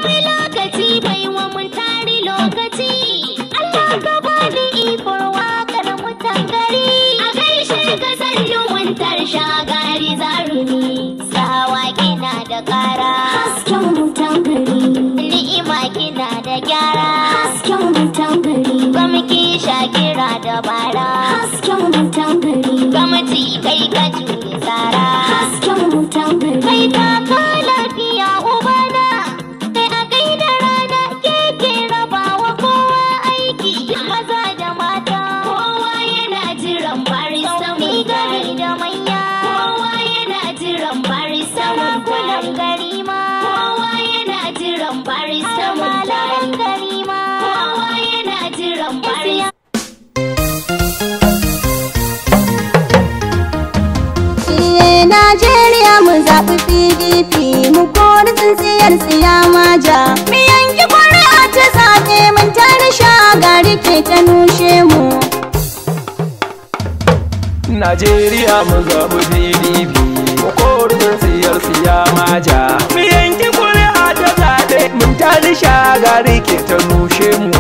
komai lokaci bai wa mun tari lokaci Allah ka bani ikon wakar mutan gari a gaishe ka sannu wuntar shagari zarumi sawa kina da kara hasken mutan gari ni'ima kina da gyara hasken mutan gari gamki shakira da bara hasken mutan gari gamci kai ka jure tsara hasken mutan gari kai ta ka lafiya ubana kai a kai da rana ke ke rabawa kowa aiki maza da mata kowa yana jiran barista mai gari da manya kowa yana jiran barista makulan gari ma kowa yana jiran barista malaman gari ma kowa yana jiran barista Eh, Najeriya mu zaɓi PDP mu kori tsintsiyar siyama ja. Mu yanki ƙuri'a ta zaɓe mun tare shagari ke ta nushe mu. Najeriya mu zaɓi PDP mu korin siyar siyama ja. Mu yanki kuri'a ta zaɓe mun tali shagari ke ta nushe mu.